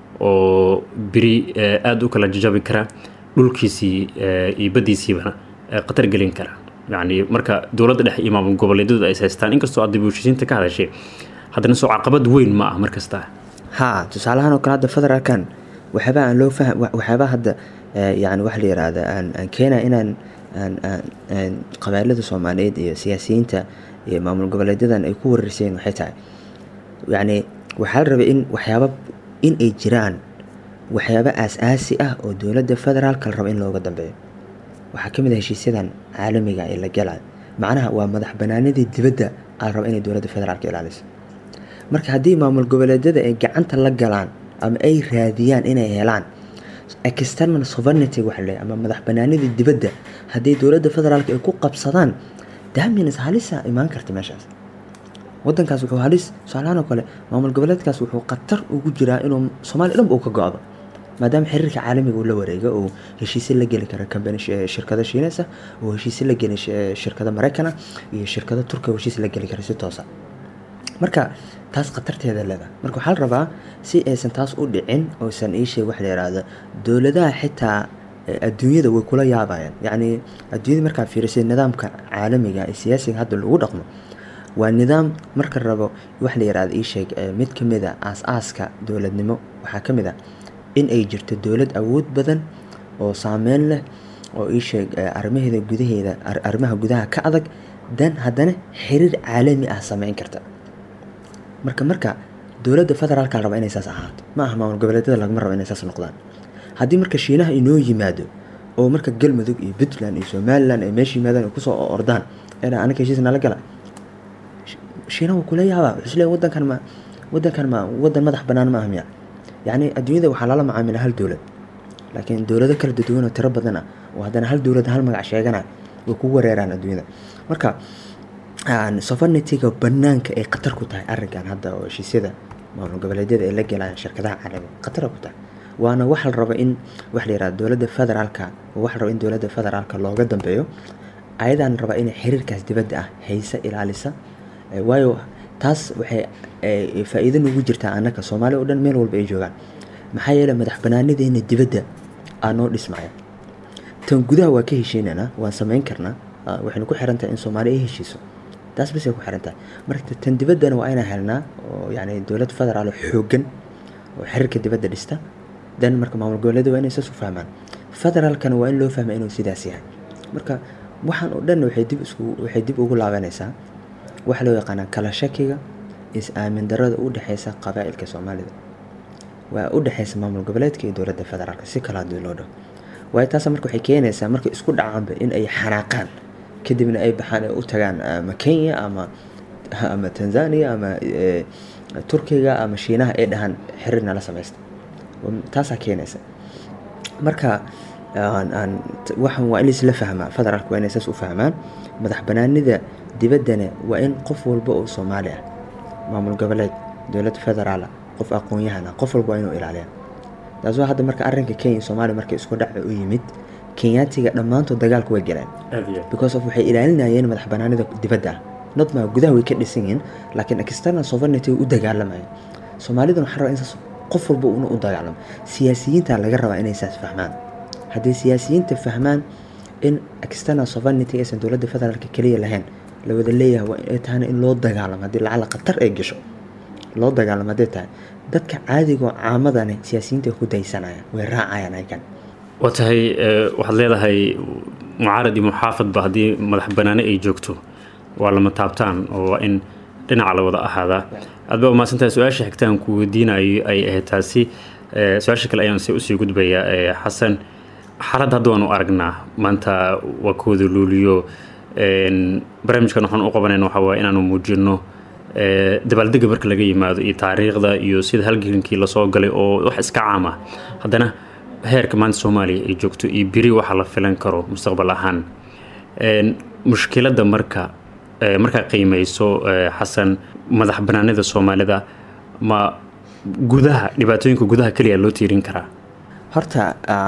[SPEAKER 9] oo beri aada u kala jajabi kara dhulkiisii iyo baddiisiibana khatar gelin kara yacni marka dowladda dhexe iyo maamul goboleedyadu ay haystaan inkastoo aad dib u heshiisiinta ka hadashay haddana soo caqabad weyn ma ah mar kasta
[SPEAKER 4] haa tusaalahaan oo kale hadda federaalkan waxyaabaa aan loo faham waxyaabaa hadda yani waxa la yiraahda aan aan keenaya inaan aan aan qabailada soomaaliyeed iyo siyaasiyiinta iyo maamul goboleedyadan ay ku wareerseen waxay tahay yacni waxaa la rabay in waxyaaba in ay jiraan waxyaabo aas-aasi ah oo dowladda federaalka la rabo in looga dambeeyo waxaa ka mid ah heshiisyadan caalamiga ee la galayo macnaha waa madax banaanidii dibadda aa la raba inay dowladda federaalka ilaaliso marka haddii maamul goboleedyada ay gacanta la galaan ama ay raadiyaan inay helaan external sovereignty waxa le ama madax banaanidii dibadda haddii dowladda federaalka ay ku qabsadaan damins halisa imaan karta meeshaas wadankaas wuxuu halis tusaalahaan oo kale maamul goboleedkaas wuxuu khatar ugu jiraa inuu soomaaliya dhanba uu ka go-do maadaama xiriirka caalamiga uu la wareego oo heshiisyo la geli kara kambani shirkado shiineysa oo heshiisyo la geli shirkado maraykana iyo shirkado turkiya heshiis la geli kara si toosa marka taas khatarteeda leeda marka waxaa la rabaa si aysan taas u dhicin oosan iisheeg wax la yiraahdo dowladaha xitaa adduunyada way kula yaabayaan yacni adduunyada markaa fiirisay nidaamka caalamiga ee siyaasiga hadda lagu dhaqmo waa nidaam marka rabo wax la yiraahdo iisheeg mid ka mid a aas-aaska dowladnimo waxaa ka mid ah in ay jirto dowlad awood badan oo saameyn leh oo iisheeg arrimaheeda gudaheeda arrimaha gudaha ka adag dan haddana xiriir caalami ah sameyn karta marka marka dowladda federaalka la raba inay saas ahaato ma aha maamul goboleedyada lagama rabo inay saas noqdaan haddii marka shiinaha inoo yimaado oo marka galmudug iyo puntland iyo somalilan ay meesha yimaadaan ay kusoo ordaan ena anaga heshiis nala gala shiinaha wuu kula yaabaa wuxuu isleeyahay wadankan ma wadankan ma wadan madax bannaan ma aha miya yacni adduunyada waxaa lala macaamila hal dowlad laakiin dowlado kala duwan oo tiro badan ah oo haddana hal dowlad hal magac sheegana way ku wareeraan adduunyada marka sovereigntyga banaanka ay khatar ku tahay arrinkan hadda oo heshiisyada maamul goboleedyada ay la gelayaan shirkadaha caalamiga khatar ku tahay waana waxa la rabo in waxa la yihahda dowladda federaalka waxa la rabo in dowladda federaalka looga dambeeyo ayadaan raba inay xiriirkaas dibadda ah haysa ilaalisa waayo taas waxay faa-iido nugu jirtaa annaka soomaaliya oo dhan meel walba ay joogaan maxaa yeeley madax banaanideena dibadda aa noo dhismaya tan gudaha waa ka heshiinanaa waan samayn karnaa waxaynu ku xiran tahay in soomaaliya ay heshiiso taas basay ku xiran tahay marka tan dibaddana waa inaan helnaa oo yani dowlad federaal oo xooggan oo xiriirka dibadda dhista dan marka maamul goboleeda waa inay saas u fahmaan federaalkana waa in loo fahma inuu sidaas yahay marka waxaan oo dhan waxay dib isku waxay dib ugu laabanaysaa waxaa loo yaqaanaa kala shakiga is-aamin darada u dhexeysa qabaa'ilka soomaalida waa u dhexeysa maamul goboleedka iyo dowladda federaalka si kala hadii loo dhaho waayo taas marka waxay keenaysaa markay isku dhacaanba in ay xanaaqaan kadibna ay baxaan ay u tagaan ama kenya ama ama tanzania ama turkiga ama shiinaha ay dhahaan xiriir nala samaysta taasaa keenaysa marka waxan waa in laisla fahmaa federaalka waa inay saas u fahmaan madax banaanida dibaddana waa in qof walba oo soomaali ah maamul goboleed dowlad federaala qof aqoon-yahan ah qof walba waa inuu ilaaliya taas waa hadda marka arrinka kenya iyo soomaaliya markay isku dhaca u yimid kenyaatiga dhammaantood dagaalka way galeen because of waxay ilaalinayeen madax banaanida dibadda ah not ma gudaha way ka dhisan yihiin laakiin external sovereignty way u dagaalamayeen soomaaliduna waxaa rabaa in saas qof walba una u dagaalamo siyaasiyiinta laga rabaa inay saas fahmaan haddii siyaasiyiinta fahmaan in external sovereignty aysan dowladda federaalka keliya lahayn la wada leeyahay waa inay tahana in loo dagaalamo haddii lacala khatar ay gasho loo dagaalamo hadday tahay dadka caadigo caamadani siyaasiyiinta ku daysanayaan way raacayaan ayagan
[SPEAKER 9] waa tahay waxaad leedahay mucaarad iyo muxaafadba haddii madax banaani ay joogto waa lama taabtaan oo waa in dhinaca la wada ahaadaa aad baa umahadsantahay su-aasha xigtaan ku weydiinayo ay ahayd taasi su-aasha kale ayaan se usii gudbayaa xasan xaalad hadda waanu aragnaa maanta waa kooda luuliyo barnaamijkan waxaan u qabanayna waxaa waaye inaanu muujino dabaaldega marka laga yimaado iyo taariikhda iyo sida halgelinkii lasoo galay oo wax iska caam ah haddana heerka maanta soomaaliya ay joogto iyo beri waxa la filan karo mustaqbal ahaan mushkiladda marka markaa qiimeyso xasan madax banaanida soomaalida ma gudaha dhibaatooyinka gudaha keliya loo tiirin karaa
[SPEAKER 4] horta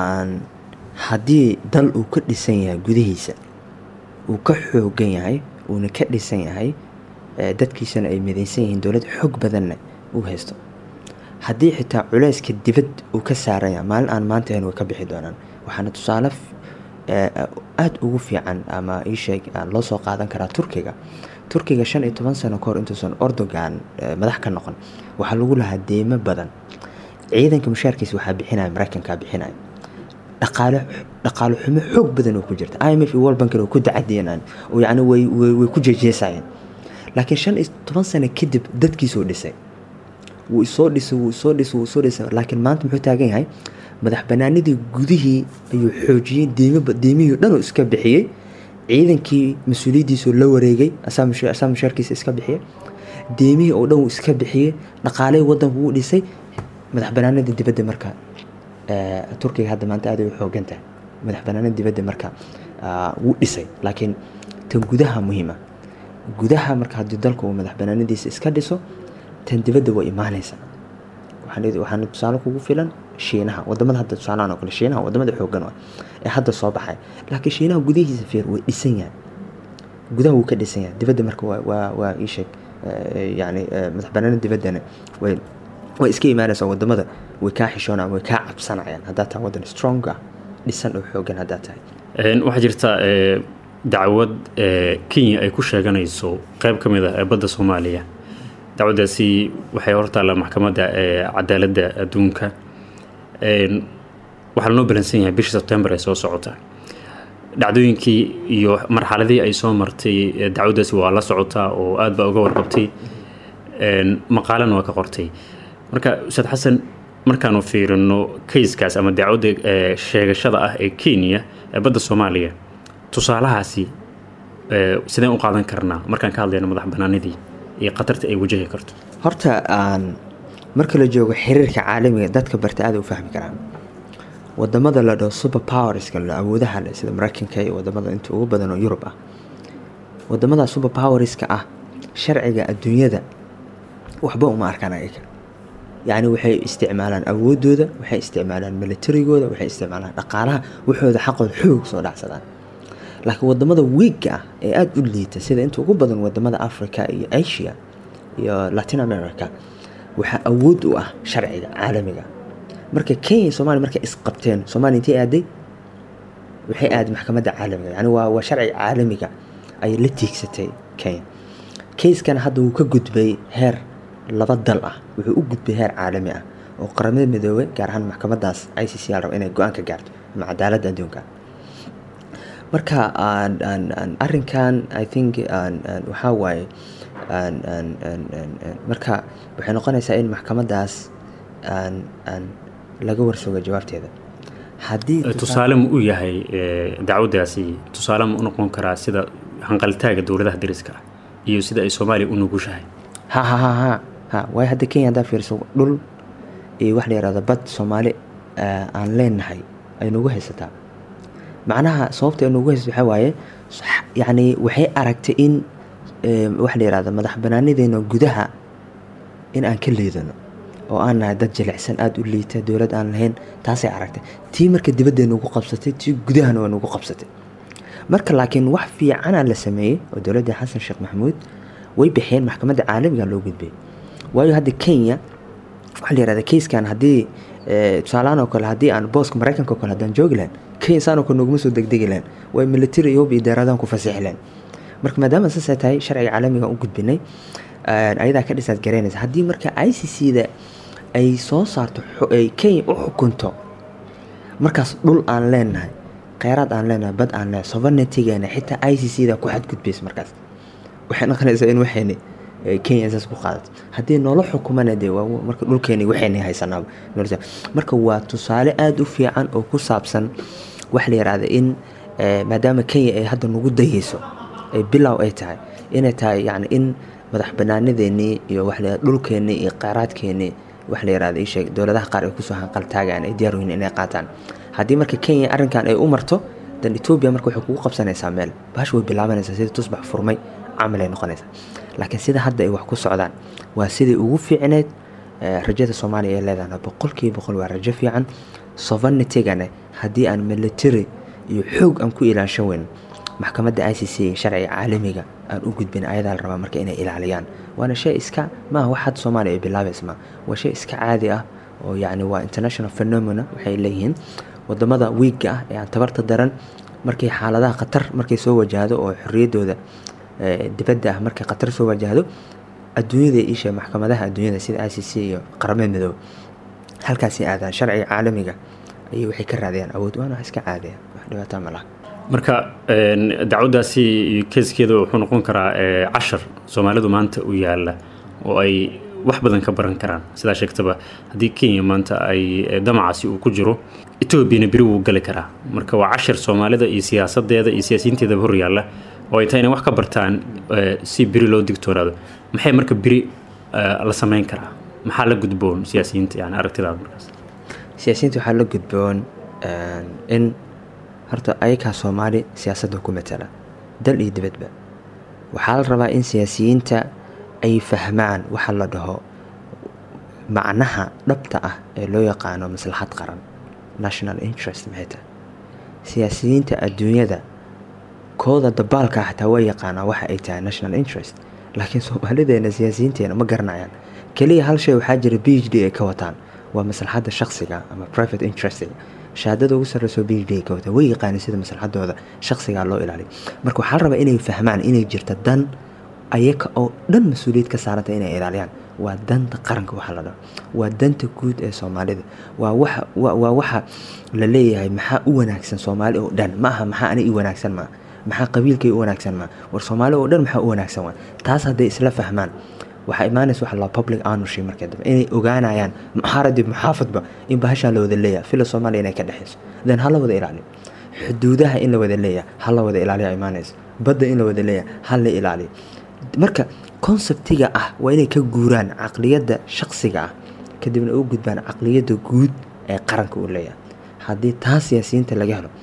[SPEAKER 4] haddii dal uu ka dhisan yahay gudihiisa uu ka xoogan yahay uuna ka dhisan yahay dadkiisana ay midaysan yihiin dowlad xoog badanna uu haysto haddii xitaa culeyska dibad uu ka saaranya maalin aan maanta ahayn way ka bixi doonaan waxaana tusaale aada ugu fiican ama iisheeg loo soo qaadan karaa turkiga turkiga shan iyo toban sano kahor intuusan ordogan madax ka noqon waxaa lagu lahaa deymo badan ciidanka mushaarkiisa waxaa bixinaya maraykankaa bixinaya dhaqaale dhaqaale xumo xoog badan oo ku jirta i m f iyo world bankin oo ku dacadeenaan oo yacni way way ku jeejeesayeen laakiin shan iyo toban sano kadib dadkiisoo dhisay wuu isoo dhisay wuu isoo dhisay wuu isoo dhisay laakiin maanta muxuu taagan yahay madax banaanidii gudihii ayuu xoojiyey deemaba deemihii dhan oo iska bixiyey ciidankii mas-uuliyaddiisoo la wareegay asaa mushaarkiisa iska bixiyey deemihii oo dhan wuu iska bixiyey dhaqaalihii waddanku wuu dhisay madax banaanida dibadda marka turkiga hadda maanta aad ay u xoogan tahay madax banaanida dibadda marka wuu dhisay laakiin tan gudaha muhiima gudaha marka haddii dalku uu madax banaanadiisa iska dhiso tan dibadda way imaanaysaa waxaana tusaale kugu filan shiinaha wadamada hadda tusaalahan oo kale shiinaha wadamada xoogan ah ee hadda soo baxay laakiin shiinaha gudihiisa fiir way dhisan yahay gudaha wuu ka dhisan yahay dibadda marka waa waa waa ii sheeg yani madax banaanida dibaddana way way iska imaanaysaa wadamada way kaa xishoonayaan way kaa cabsanayaan haddaa tahay waddan strong ah dhisan oo xoogan haddaa tahay
[SPEAKER 9] waxaa jirta dacwad kenya ay ku sheeganayso qeyb ka mid ah ee badda soomaaliya dacwaddaasi waxay hortaallaa maxkamadda cadaaladda adduunka waxaa lanoo balansan yahay bishii sebtembar ee soo socota dhacdooyinkii iyo marxaladii ay soo martay dacwaddaasi waa la socotaa oo aad baa uga warqabtay maqaalana waa ka qortay marka ustaad xasan markaanu fiirino kayskaas ama dacwadda sheegashada ah ee kenya ee badda soomaaliya tusaalahaasi sideen u qaadan karnaa markaan ka hadlayno madax banaanidii iyo khatarta ay wajahi karto
[SPEAKER 4] horta aan marka la joogo xiriirka caalamiga dadka barta aada u fahmi karaan wadamada la dhaho super powerska la awoodaha leh sida maraykanka iyo wadamada inta ugu badan oo yurub ah wadamada super powerska ah sharciga adduunyada waxba uma arkaan ayaga yacni waxay isticmaalaan awoodooda waxay isticmaalaan militarigooda waxay isticmaalaan dhaqaalaha waxooda xaqooda xoog soo dhacsadaan laakiin wadamada wiigga ah ee aada u liita sida inta ugu badan wadamada africa iyo asia iyo latin america waxaa awood u ah sharciga caalamiga marka kenya iyo somalia markay isqabteen somalia intay aaday waxay aaday maxkamadda caalamiga yani waa waa sharciga caalamiga ayay la tiigsatay kenya kayskan hadda wuu ka gudbay heer laba dal ah wuxuu u gudbay heer caalami ah oo qaramada midoobey gaar ahaan maxkamadaas i c c l raba inay go-aan ka gaarto ama cadaaladda adduunka marka arinkan i think waxaa waaye marka waxay noqonaysaa in maxkamadaas laga warsogo jawaabteeda haddii
[SPEAKER 9] tusaale ma u yahay dacwaddaasi tusaale ma u noqon karaa sida hanqaltaaga dowladaha dariska ah iyo sida ay soomaaliya u nugushahay
[SPEAKER 4] ha ha ha ha ha waayo hadda kenya haddaa fiiriso dhul iyo wax la yihahdo bad soomaali aan leenahay ay nagu haysataa macnaha sababta ay nagu haysato waxaa waaye yacni waxay aragtay in wax la yihahdo madax banaanideena gudaha in aan ka liidano oo aan nahay dad jilicsan aada u liita dowlad aan lahayn taasay aragtay tii marka dibadday nagu qabsatay tii gudahana waa nagu qabsatay marka laakiin wax fiicana la sameeyey oo dowladda xasan sheekh maxamuud way bixiyeen maxkamadda caalamiga loo gudbay waayo hadda kenya waxaa la yihahda kayskan haddii tusaalahaan oo kale haddii aan booska maraykanka oo kale haddaan joogi lahayn kenya saan oo kale noguma soo degdegi lahayn way military iyo hub iyo deeraadaan ku fasixi lahayn marka maadaama saasay tahay sharciga caalamiga u gudbinay ayadaa ka dhisaad garaynaysa haddii marka i c c da ay soo saarto ay kenya u xukunto markaas dhul aan leenahay kheyraad aan leenahay bad aan leenahay sovereigntygeena xitaa i c c da ku xadgudbaysa markaas waxay noqonaysaa in waxayni kenya saas ku qaadato haddii noola xukumana dee waa marka dhulkeeni waxayni haysanaaba marka waa tusaale aada u fiican oo ku saabsan wax la yihahda in maadaama kenya ay hadda nagu dayeyso ay bilow ay tahay inay tahay yani in madax banaanadeenii iyo wax la dhulkeenii iyo kheyraadkeenii wax la yihahda ii sheeg dowladaha qaar ay kusoo hanqaltaagaan ay diyaar yihiin inay qaataan haddii marka kenya arrinkan ay u marto dan etoobiya marka waxay kugu qabsanaysaa meel bahash way bilaabanaysaa sida tusbax furmay camal ay noqonaysaa laakiin sida hadda ay wax ku socdaan waa sidai ugu fiicneed rajada soomaaliya ay leedahana boqolkiiba boqol waa rajo fiican sovereignitygana haddii aan military iyo xoog aan ku ilaashan weyn maxkamadda i c c sharciga caalamiga aan u gudbin ayadaa la rabaa marka inay ilaaliyaan waana shay iska maaha wax hadda soomaaliya ay bilaabaysa ma waa shay iska caadi ah oo yacni waa international phenomena waxay leeyihiin wadamada wiigga ah ee aan tabarta daran markay xaaladaha khatar markay soo wajahdo oo xorriyaddooda dibadda ah markay khatar soo wajahdo adduunyada isha maxkamadaha adduunyada sida i c c iyo qaramada midoobe halkaasay aadaan sharciga caalamiga ayay waxay ka raadayaan awood waana wax iska caadaya wax dhibaataa ma laha
[SPEAKER 9] marka dacwaddaasi iyo keeskeeda wuxuu noqon karaa cashar soomaalidu maanta u yaala oo ay wax badan ka baran karaan sidaa sheegtaba haddii kenya maanta ay damacaasi uu ku jiro etoobiyana beri wuu gali karaa marka waa cashar soomaalida iyo siyaasadeeda iyo siyaasiyiinteedaba hor yaalla oo ay tahay inay wax ka bartaan si beri loo digtoonaado maxay marka beri la samayn karaa maxaa la gudboon siyaasiyiinta yani aragtidaada markaas
[SPEAKER 4] siyaasiyiinta waxaa la gudboon in horta ayakaa soomaali siyaasadda ku matala dal iyo dibadba waxaa la rabaa in siyaasiyiinta ay fahmaan waxa la dhaho macnaha dhabta ah ee loo yaqaano maslaxad qaran national interest maxay tahay siyaasiyiinta adduunyada kooda dabaalka xataa waa yaqaanaa waxa ay tahay national interest laakiin soomaalideena siyaasiyiinteena ma garanayaan keliya hal shay waxaa jira b h d ay ka wataan waa maslaxadda shaksiga ama private interestiga shahaadada ugu sarreyso b h d ay ka wataan way yaqaaneen sida maslaxadooda shaksigaa loo ilaaliyo marka waxaa la rabaa inay fahmaan inay jirta dan ayaga oo dhan mas-uuliyad ka saaranta inay ilaaliyaan waa danta qaranka waxaa la dhaho waa danta guud ee soomaalida waa waxa waa waxa la leeyahay maxaa u wanaagsan soomaali oo dhan ma aha maxaa ani i wanaagsan maa maxaa qabiilkay u wanaagsan maa war soomaali oo dhan maxaa u wanaagsan waa taas hadday isla fahmaan waxaa imaanaysa waxa la public ownership markii dambe inay ogaanayaan muxaaradii muxaafadba in bahashaan la wada leeyahay fila soomaaliya inay ka dhexeyso then ha la wada ilaaliyo xuduudaha in la wada leeyahay ha la wada ilaaliyo imaanayso badda in la wada leeyahay ha la ilaaliyo marka konseptiga ah waa inay ka guuraan caqliyadda shaksiga ah kadibna u gudbaan caqliyadda guud ee qaranka uu leeyahay haddii taa siyaasiyiinta laga helo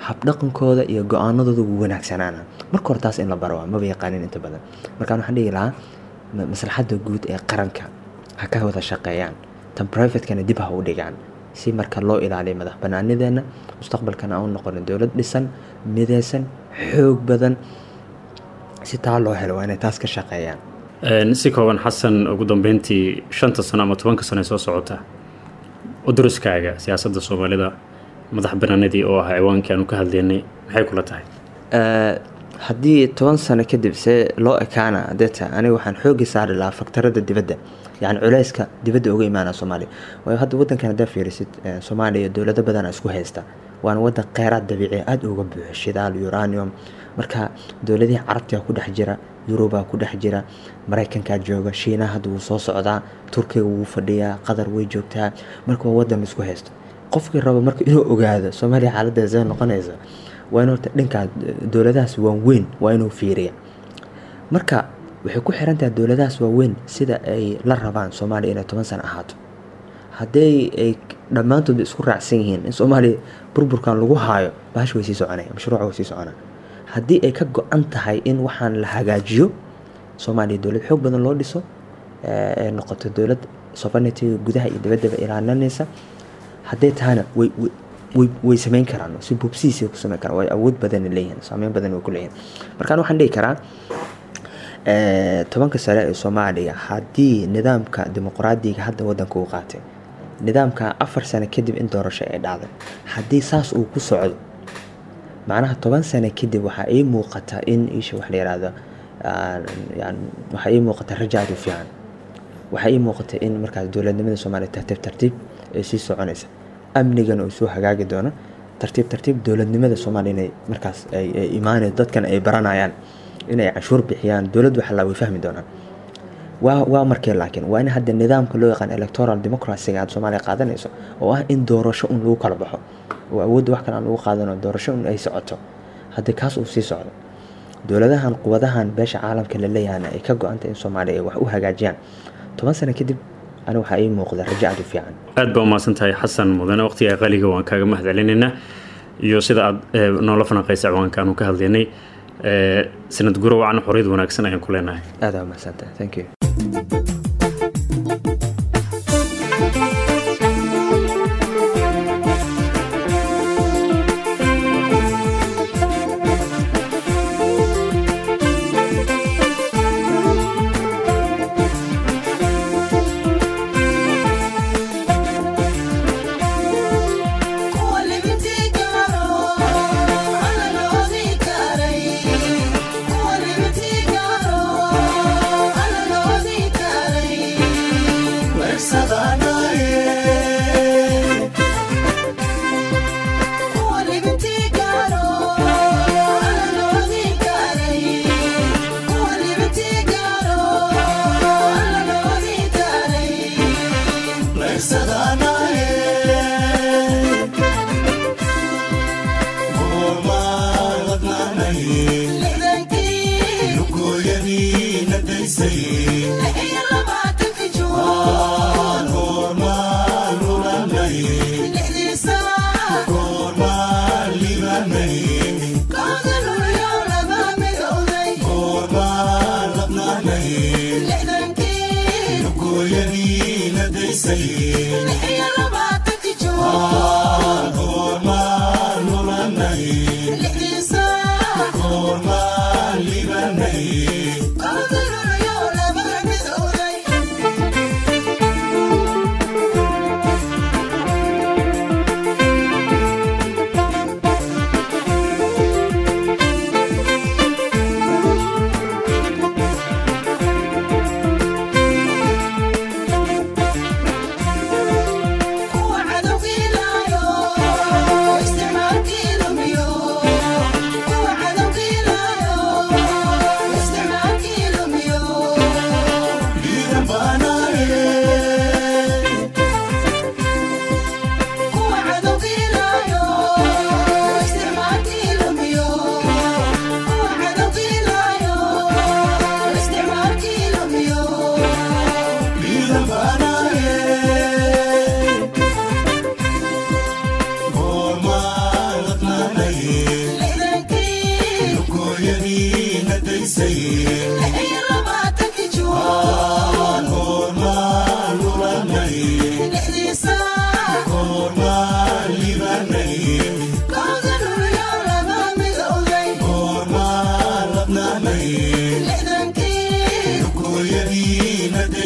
[SPEAKER 4] habdhaqankooda iyo go-aanadooda wuu wanaagsanaana marka hore taas in la baro waa maba yaqaanin inta badan markaan waxaan dhihi lahaa ma- maslaxadda guud ee qaranka ha ka wada shaqeeyaan tan privatekana dib ha u dhigaan si marka loo ilaaliyo madax banaanideenna mustaqbalkana aan u noqono dowlad dhisan mideysan xoog badan si taa loo helo waa inay taas ka shaqeeyaan
[SPEAKER 9] Een, si kooban xasan ugu dambeyntii shanta sano ama tobanka sano ee soo socota uduriskaaga siyaasadda soomaalida madax banaanadii oo ah ciwaankii aanu ka hadlaynay maxay kula tahay
[SPEAKER 4] Eh, haddii toban sano kadib see loo ekaana adeeta aniga waxaan xoogi saari lahaa faktarada dibadda yani culeyska dibadda uga imaana soomaaliya waayo hadda wadankan haddaa fiirisid eh, soomaaliya dowlado badana isku haysta waana wadan kheyraad dabiici aada uga buuxo shidaal uranium marka dowladihii carabtiga ku dhex jira yurubaa ku dhex jira maraykankaa jooga shiinaha hadda wuu soo socdaa turkiga wuu fadhiyaa qatar way joogtaa marka waa wadan isku haysto qofkii raba marka inuu ogaado soomaaliya xaaladda see noqonaysa waa in horta dhankaa dowladahaas waaweyn waa inuu fiiriya marka waxay ku xiran tahay dowladahaas waaweyn sida ay la rabaan soomaaliya inay toban sano ahaato haddii ay dhammaantood isku raacsan yihiin in soomaaliya burburkan lagu haayo bahash way sii soconaya mashruuca way sii soconaa haddii ay ka go-an tahay in waxaan la hagaajiyo soomaaliya dowlad xoog badan loo dhiso eh, ay noqoto dowlad sovereignty gudaha iyo dibaddaba ilaalinaysa hadday tahana way way- way way samayn karaan si bubsiisay ku samayn karaan way awood badan leeyihiin saameyn badan way ku leeyihiin markaan waxaan dhihi karaa eh, tobanka sare ee soomaaliya haddii nidaamka dimuqraadiga hadda wadanka uu qaatay nidaamka afar sano kadib in doorasho ay dhacday haddii saas uu ku socdo macnaha toban sano kadib waxaa ii muuqata in isha wax la yihahdo aan- yani waxaa ii muuqata raja aad u fiican waxaa ii muuqata in markaas dowladnimada soomaaliya tartiib tartiib ay sii soconaysa amnigana uu soo hagaagi doono tartiib tartiib dowladnimada soomaaliya inay markaas ay ay imaanayso dadkan ay baranayaan inay canshuur bixiyaan dowladdu waxaa way fahmi doonaan waa waa markee laakiin waa in hadda nidaamka loo yaqaan electoral democracyga aad soomaaliya qaadanayso oo ah in doorasho un lagu kala baxo oo awoodda wax kale aan lagu qaadano doorasho un ay socoto haddii kaas uu sii socdo dowladahan quwadahan beesha caalamka la leeyahana ay ka go-antay in soomaaliya ay wax u hagaajiyaan toban sano kadib ani waxaa ii muuqda rajo aad u fiican
[SPEAKER 9] aad baa umahadsan tahay xasan mudane waqtiga qaliga waan kaaga mahad celinaynaa iyo sida aad eh, noola falanqaysa ciwaanka aanu ka hadlaynay Eh, sanad guro wacan xorriyad wanaagsan ayaan ku leenahay
[SPEAKER 4] aad aa umahadsantahay thank you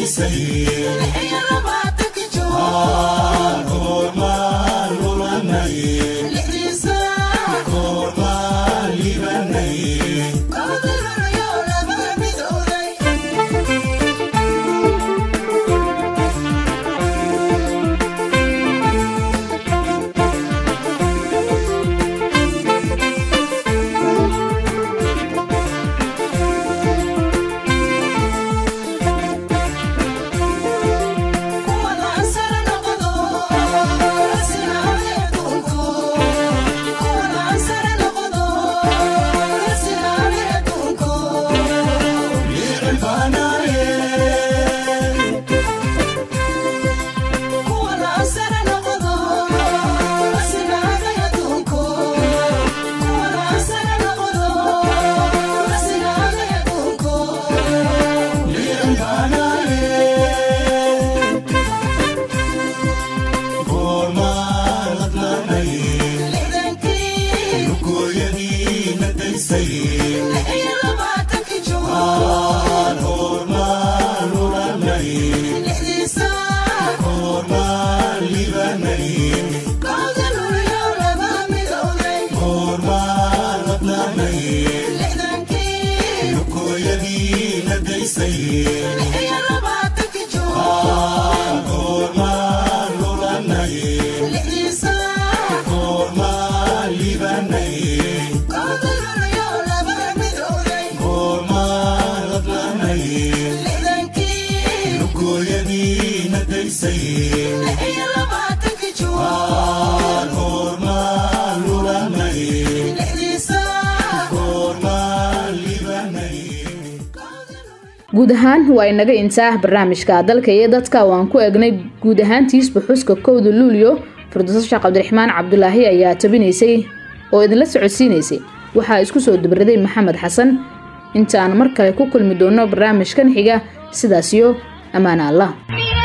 [SPEAKER 1] guud ahaan waa inaga intaa barnaamijka dalka iyo dadka oo aan ku eegnay guud ahaantiisba xuska kowda luulyo firdowso sheekh cabdiraxmaan cabdulaahi ayaa tabinaysay oo idinla socodsiinaysay waxaa isku soo dabaraday maxamed xasan intaan mar kale ku kulmi doono barnaamijkan xiga sidaasiyo ammaana allah